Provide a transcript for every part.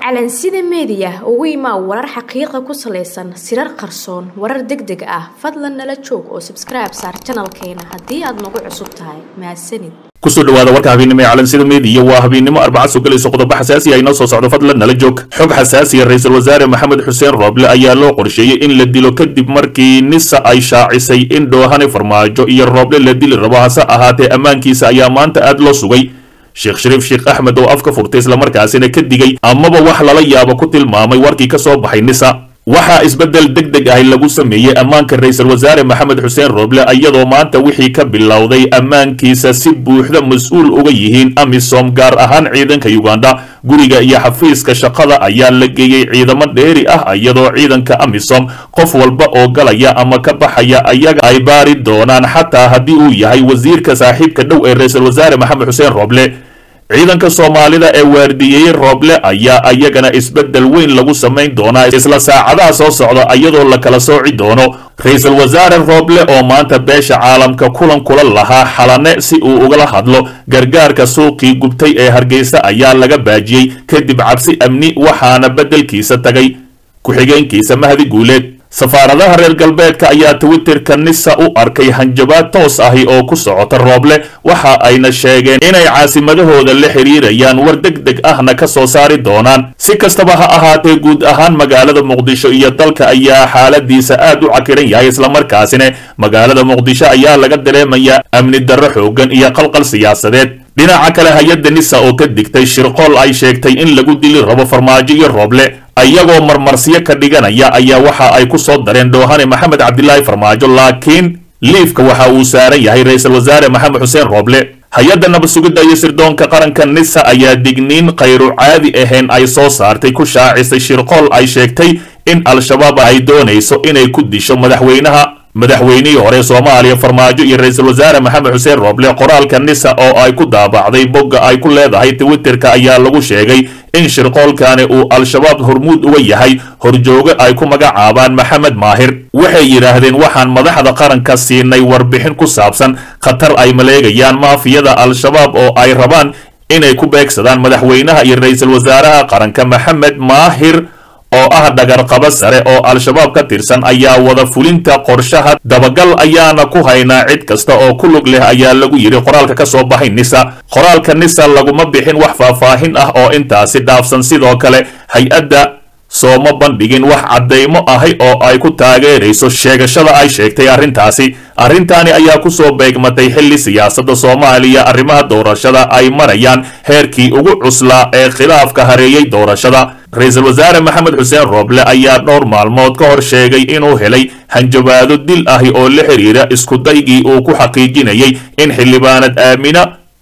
calansida meediya ugu imaa warar xaqiiqa ku salaysan sirar qarsoon warar deg deg ah fadlan nala joog oo sabskribe saar janalkeena haddii aad nagu cusub tahay mahadsanid kusoo dhawaada warka habeennimo ee calansida meediya waa habeennimo arbaca soo gelayso qodobo xasaasi ah inoo soo socdo fadlan nala joog xog xasaasiya ra-iisul wasaare maxamed xuseen rooble ayaa loo qorsheeyey in la dilo kadib markii nisa ay shaacisay in dhoohane farmaajo iyo rooble la dili rabo hase ahaatee ammaankiisa ayaa maanta aad loo sugay sheekh shariif sheekh axmed oo afka furtay islamarkaasina ka digay amaba wax lala yaabo ku tilmaamay warkii ka soo baxay nisa waxaa isbeddel deg deg ahi lagu sameeyey ammaanka ra-iisul wasaare maxamed xuseen rooble iyadoo maanta wixii ka bilowday ammaankiisa si buuxda mas-uul uga yihiin amisom gaar ahaan ciidanka uganda guriga iyo xafiiska shaqada ayaa la geeyey ciidamo dheeri ah iyadoo ciidanka amisom qof walba oo galaya ama ka baxaya ayaga ay baari doonaan xataa haddii uu yahay wasiirka saaxiibka dhow ee ra-iisul wasaare maxamed xuseen rooble ciidanka soomaalida ee waardiyeeyey rooble ayaa ayagana isbeddel weyn lagu samayn doonaa isla saacadaha soo socda iyadoo la kala sooci doono ra-iisul wasaare rooble oo maanta beesha caalamka kulan kula lahaa xalane si uu ugala hadlo gargaarka suuqii gubtay ee hargeysa ayaa laga baajiyey kadib cabsi amni waxaana beddelkiisa tagay ku-xigeenkiisa mahdi guuleed safaaradaha reer galbeedka ayaa twitterka nisa u arkay hanjabaad toos ahi oo ku socota rooble waxa ayna sheegeen inay caasimadahooda la xiriirayaan war deg deg ahna ka soo saari doonaan si kastaba ha ahaatee guud ahaan magaalada muqdisho iyo dalka ayaa xaaladiisa aad u cakiran yahay islamarkaasina magaalada muqdisho ayaa laga dareemayaa amni darro xoogan iyo qalqal siyaasadeed dhinaca kale hay-adda nisa oo ka digtay shirqool ay sheegtay in lagu dili rabo farmaajo iyo rooble ayagoo marmarsiyo ka dhiganaya ayaa waxa ay ku soo dareen dhoohane maxamed cabdilaahi farmaajo laakiin liifka waxa uu saaran yahay ra-iisul wasaare maxamed xuseen rooble hay-adda nabad sugidda iyo sirdoonka qaranka nisa ayaa digniin khayru caadi ahayn ay soo saartay ku shaacisay shirqool ay sheegtay in al-shabaab ay doonayso inay ku disho madaxweynaha madaxweynihii hore soomaaliya farmaajo iyo ra-iisul wasaare maxamed xuseen rooble qoraalka nisa oo ay ku daabacday bogga ay ku leedahay twitterka ayaa lagu sheegay in shirqoolkani uu al-shabaab hormuud uga yahay horjoogo ay ku magacaabaan maxamed maahir waxay yidhaahdeen waxaan madaxda qaranka siinay warbixin ku saabsan khatar ay maleegayaan maafiyada al-shabaab oo ay rabaan inay ku beegsadaan madaxweynaha iyo ra-iisul wasaaraha qaranka maxamed maahir oo ah dhagarqabo sare oo al-shabaab ka tirsan ayaa wada fulinta qorshaha dabagal ayaana ku haynaa cid kasta oo ku lug leh ayaa lagu yidhi qoraalka ka soo baxay nisa qoraalka nisa laguma bixin wax faahfaahin ah oo intaasi dhaafsan sidoo kale hay-adda sooma bandhigin wax caddaymo ahi oo ay ku taageerayso sheegashada ay sheegtay arrintaasi arrintaani ayaa ku soo beegmatay xilli siyaasadda soomaaliya arrimaha doorashada ay marayaan heerkii ugu cuslaa ee khilaafka hareeyey doorashada ra-iisul wasaare maxamed xuseen rooble ayaa dhowr maalmood ka hor sheegay inuu helay hanjabaado dil ahi oo la xiriira iskudaygii uu ku xaqiijinayay in xildhibaanad aamina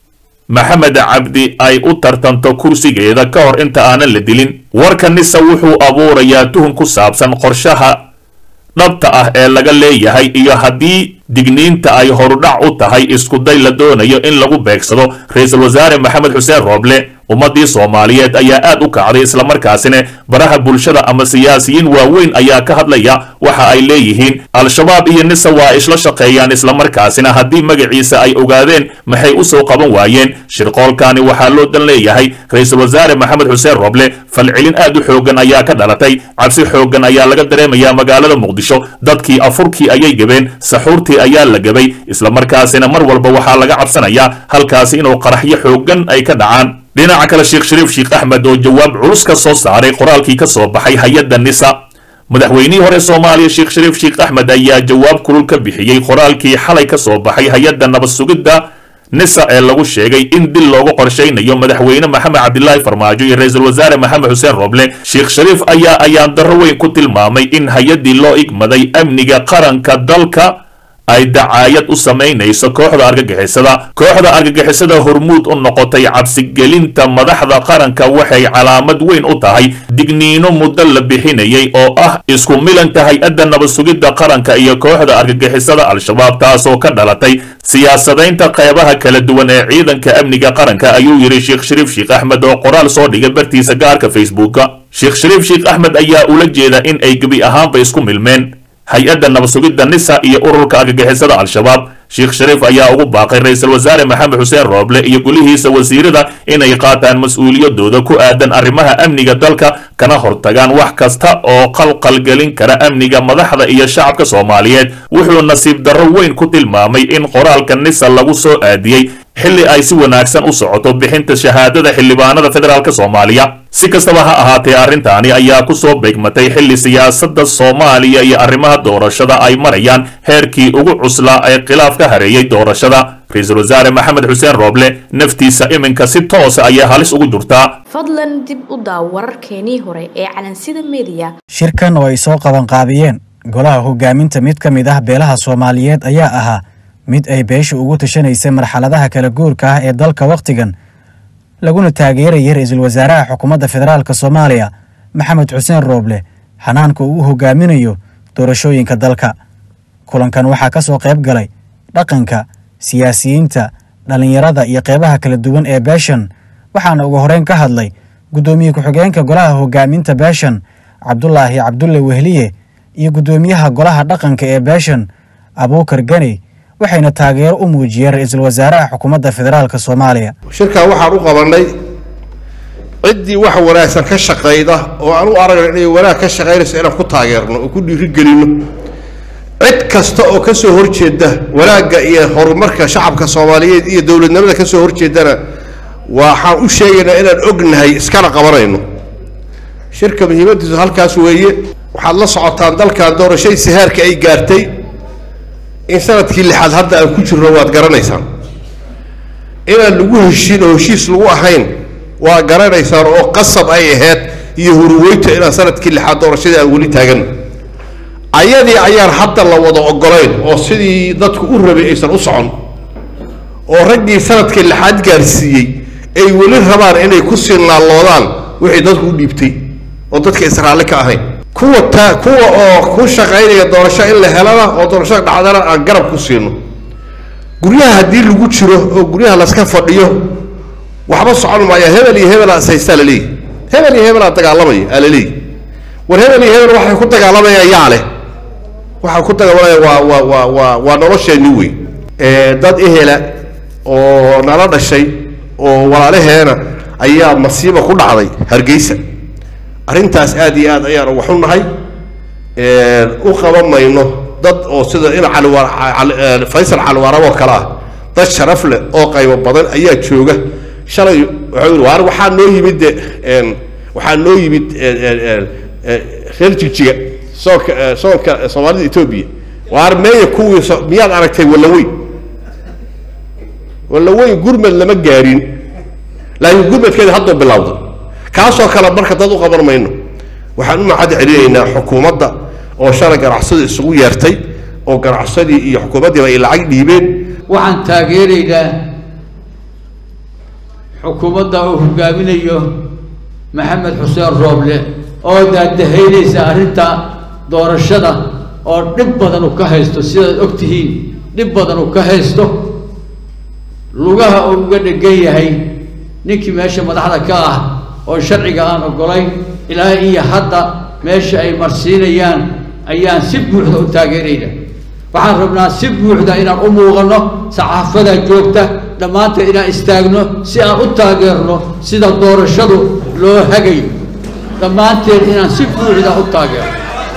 maxamed cabdi ay u tartanto kursigeeda ka hor inta aanan la dilin warka nisa wuxuu abuurayaa tuhun ku saabsan qorshaha dhabta ah ee laga leeyahay iyo haddii digniinta ay horudhac u tahay iskuday la doonayo in lagu beegsado ra-iisul wasaare maxamed xuseen rooble ummaddii soomaaliyeed ayaa aad u kacday islamarkaasina baraha bulshada ama siyaasiyiin waaweyn ayaa ka hadlaya waxa ay leeyihiin al-shabaab iyo nisa waa isla shaqeeyaan islamarkaasina haddii magaciisa ay ogaadeen maxay u soo qaban waayeen shirqoolkani waxaa loo dan leeyahay ra-iisul wasaare maxamed xuseen rooble falcelin aad u xooggan ayaa ka dhalatay cabsi xooggan ayaa laga dareemayaa magaalada muqdisho dadkii afurkii ayay gabeen saxuurtii ayaa la gabay islamarkaasina mar walba waxaa laga cabsanayaa halkaasi inuu qaraxyo xooggan ay ka dhacaan dhinaca kale sheekh shariif sheekh axmed oo jawaab culus ka soo saaray qoraalkii ka soo baxay hay-adda nisa madaxweynihii hore soomaaliya sheekh shariif sheekh axmed ayaa jawaab kulul ka bixiyey qoraalkii xalay ka soo baxay hay-adda nabad sugidda nisa ee lagu sheegay in dil loogu qorshaynayo madaxweyne maxamed cabdilaahi farmaajo iyo ra-iisul wasaare maxamed xuseen rooble sheekh shariif ayaa ayaan darro weyn ku tilmaamay in hay-addii loo igmaday amniga qaranka dalka ay dacaayad u samaynayso kooxda argagixisada kooxda argagixisada hormuud u noqotay cabsigelinta madaxda qaranka waxay calaamad weyn u tahay digniino muddo la bixinayay oo ah isku milanka hay-adda nabad sugidda qaranka iyo kooxda argagixisada al-shabaab taasoo ka dhalatay siyaasadaynta qeybaha kala duwan ee ciidanka amniga qaranka ayuu yidhi sheekh shariif sheekh axmed oo qoraal soo dhigay bartiisa gaarka facebooka sheekh shariif sheekh axmed ayaa ula jeeda in ay gebi ahaanba isku milmeen hay-adda nabadsugidda nisa iyo ururka argagixisada al-shabaab sheekh shariif ayaa ugu baaqay ra-iisul wasaare maxamed xuseen rooble iyo gulihiisa wasiirada inay qaataan mas-uuliyadooda ku aadan arrimaha amniga dalka kana hortagaan wax kasta oo qalqalgelin kara amniga madaxda iyo shacabka soomaaliyeed wuxuu nasiib darro weyn ku tilmaamay in qoraalka nisa lagu soo aadiyey xilli ay si wanaagsan u socoto bixinta shahaadada xildhibaanada federaalk soomaaliya si kastaba ha ahaatee arrintaani ayaa ku soo beegmatay xilli siyaasadda soomaaliya iyo arrimaha doorashada ay marayaan heerkii ugu cuslaa ee khilaaf ka hareeyey doorashada ra-iisul wasaare maxamed xuseen rooble naftiisa iminka si toosa ayay halis ugu jirtaa fadlan dib u daaw wararkeenii hore ee calansida mediya shirkan oo ay soo qabanqaabiyeen golaha hogaaminta mid ka mid ah beelaha soomaaliyeed ayaa ahaa mid ay beesha ugu tashanaysay marxaladaha kala guurka ah ee dalka wakhtigan laguna taageerayay ra-iisul wasaaraha xukuumadda federaalk soomaaliya maxamed xuseen rooble xanaanka uu u hogaaminayo doorashooyinka dalka kulankan waxaa ka soo qayb galay dhaqanka siyaasiyiinta dhallinyarada iyo qeybaha kala duwan ee beeshan waxaana ugu horeyn ka hadlay guddoomiye ku-xigeenka golaha hogaaminta beeshan cabdulaahi cabdulle wehliye iyo guddoomiyaha golaha dhaqanka ee beeshan abuukar gani waxayna taageero u muujiyeen ra-iisul wasaaraha xukuumadda federaalk soomaaliya shirkan waxaan u qabannay ciddii wax wanaagsan ka shaqayda oo aan u aragno inay wanaag ka shaqaynayso inaan ku taageerno oo ku dhiirigelinno cid kasta oo ka soo horjeeda wanaagga iyo horumarka shacabka soomaaliyeed iyo dowladnimada ka soo horjeedana waxaan u sheegaynaa inaan ognahay iskana qabanayno shirka muhiimaddiisu halkaas weeye waxaad la socotaan dalkan doorashadiisa heerka ay gaartay in sanadkii lixaad hadda aan ku jirno waad garanaysaan inaan lagu heshiin oo heshiis lagu ahayn waa garanaysaan oo qasab ay ahayd iyo huruweyto inaan sanadkii lixaad doorashadii aan weli taagan ayadii ayaan hadda la wada ogolayn oo sidii dadku u rabay aysan u socon oo raggii sanadkii lixaad gaarsiiyey ay weli rabaan inay ku sii naalloodaan wixii dadku u dhiibtay oo dadka israaali ka ahayn kuwa ta kuwa oo ku shaqaynaya doorasho in la helana oo doorashada dhacdana aan garab ku siino guryaha haddii lagu jiro oo guryaha laska fadhiyo waxba socon maaya hebel iyo hebel asaystaa laleeyahy hebel iyo hebel aa dagaalamaya aa laleeyahy war hebel iyo hebel waxay ku dagaalamayaan yaa leh waxaa ku dagaalamaya waa waa waa waa waa nolosheenni wey dad ehela oo nala dhashay oo walaalaheena ayaa masiiba ku dhacday hargeysa arrintaas aad iyo aad ayaan uga xunnahay u qaban mayno dad oo sida in cali faysal caliwaarab oo kale ah dad sharaf leh oo qaybo badan ayaa jooga shalay wuxuu yidhi waar waxaa noo yimid de waxaa noo yimid reer jigjiga soonka soonka soomaalida etoobiya waar meeya kuwii miyaad aragtay wallaweyn wallaweyn gurmed lama gaarin laakiin gurmadkeeda haddoo bilowda kaasoo kale marka dad u qaban mayno waxaan u macad celinaynaa xukuumadda oo shalay ganacsada isugu yeertay oo ganacsadii iyo xukuumaddiiba ay lacag dhiibeen waxaan taageeraynaa xukuumadda uu hogaaminayo maxamed xuseen rooble oo daadahaynaysa arrinta doorashada oo dhib badan uu ka haysto sidaad og tihiin dhib badan uu ka haysto lugaha uu uga dhegan yahay ninkii meesha madaxda ka ah oo sharciga aan ogolayn ilaa iyo hadda meesha ay marsiinayaan ayaan si buuxda u taageerayna waxaan rabnaa si buuxda inaan u muuqanno saxaafada joogta dhammaanteed inaan istaagno si aan u taageerno sida doorashadu loo hagayo dhammaanteed inaan si buuxda u taageerno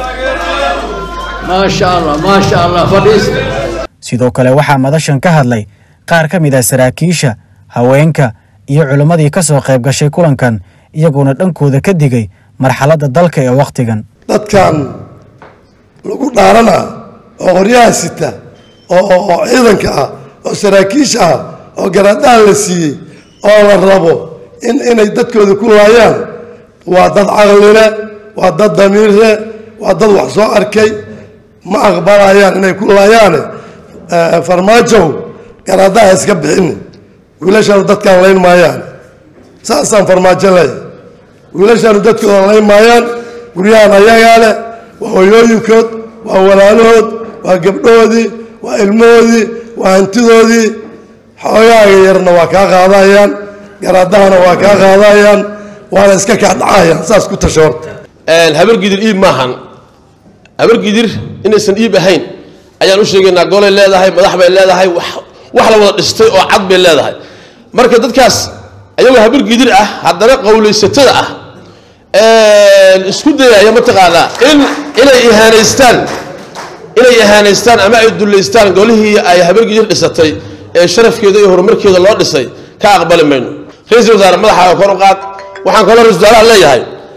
maasha allah maasha allah fadhiista sidoo kale waxaa madashan ka hadlay qaar ka mid ah saraakiisha haweenka iyo culimmadii ka soo qayb gashay kulankan iyagoona dhankooda ka digay marxaladda dalka ee wakhtigan dadkan lagu dhaarana oo qoryaha sita oo oo ciidanka ah oo saraakiisha ah oo garaadaha la siiyey oo la rabo in inay dadkooda ku laayaan waa dad caqlile waa dad damiirle waa dad wax soo arkay ma aqbalayaan inay ku laayaane farmaajow garaadaha iska bixini wiilashaanu dadkaan layn maayaan saasaan farmaajo leeyahay wiilashaanu dadkooda layn maayaan guryahan ayagaa leh waa hoyooyinkood waa walaalahood waa gabdhahoodii waa ilmahoodii waa hantidoodii xoogaaga yarna waa kaa qaadayaan garaadahana waa kaa qaadayaan waana iska kaa dhacayaan saas ku tasho horta habar gidir iib maahan habargidir inaysan iib ahayn ayaan u sheegaynaa golay leedahay madax bay leedahay wax wax la wada dhistay oo cad bay leedahay marka dadkaas ayagoo habargidir ah haddana qowlaysatada ah isku dayaya mataqaanaa in inay ihaanaystaan inay ihaanaystaan ama ay dullaystaan golihii ay habargidir dhisatay ee sharafkeeda iyo horumarkeeda loo dhisay ka aqbali mayno ra-iisul wasaare madaxaaga kor u qaad waxaan kaloo ra-isul wasaaraha leeyahay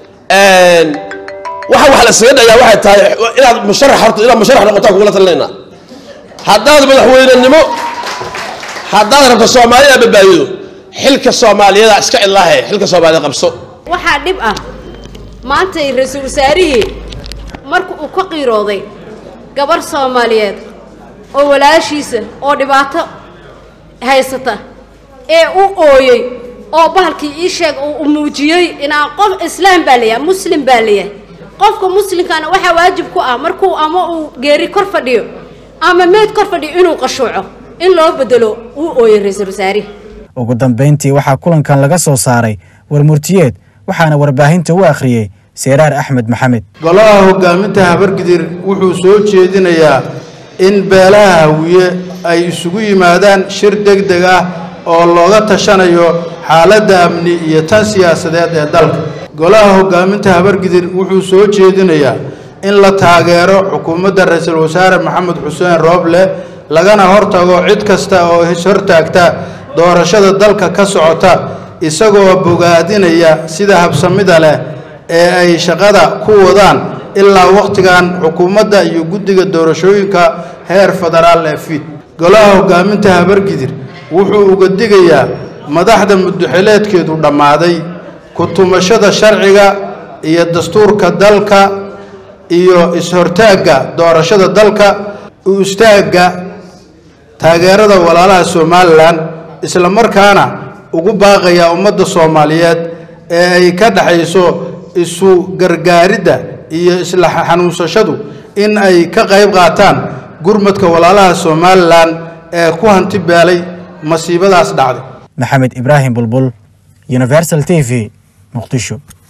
waxa wax la isaga dhayaa waxay tahay inaad musharax horta inaad musharax noqotaan kugula talinaynaa haddaad madaxweynenimo haddaad rabto soomaaliya badbaadido xilka soomaaliyada iska cilaahe xilka soomaaliyada qabso waxaa dhib ah maanta ra-iisul wasaarihii marka uu ka qiirooday gabarh soomaaliyeed oo walaashiisa oo dhibaato haysata ee u ooyey oo bahalkii ii sheeg uu muujiyey inaan qof islaam baa layahay muslim baa layahay qofka muslimkana waxaa waajib ku ah markuu ama uu geeri kor fadhiyo ama meed kor fadhiyo inuu qashuuco in loo bedelo uu ooyey ra-iisul wasaarihi ugu dambayntii waxaa kulankan laga soo saaray warmurtiyeed waxaana warbaahinta u akhriyey seeraar axmed maxamed golaha hogaaminta habargidir wuxuu soo jeedinayaa in beelaha hawiye ay isugu yimaadaan shir deg deg ah oo looga tashanayo xaaladda amni iyo tan siyaasadeed ee dalka golaha hogaaminta habargidir wuxuu soo jeedinayaa in la taageero xukuumadda ra-iisul wasaare maxamed xuseen rooble lagana hortago cid kasta oo ishortaagta doorashada dalka ka socota isagoo bogaadinaya sida habsamida leh ee ay shaqada ku wadaan ilaa wakhtigan xukuumadda iyo guddiga doorashooyinka heer federaal ee fiid golaha hogaaminta habargidir wuxuu uga digayaa madaxda mudaxileedkeedu dhammaaday ku-tumashada sharciga iyo dastuurka dalka iyo is-hortaagga doorashada dalka u istaagga taageerada walaalaha somalilan isla markaana ugu baaqayaa ummadda soomaaliyeed ee ay ka dhexayso isu gargaaridda iyo isla xanuunsashadu in ay ka qayb qaataan gurmadka walaalaha somalilan ee ku hanti beelay masiibadaas dhacday maxamed ibraahim bulbul universal t v muqdisho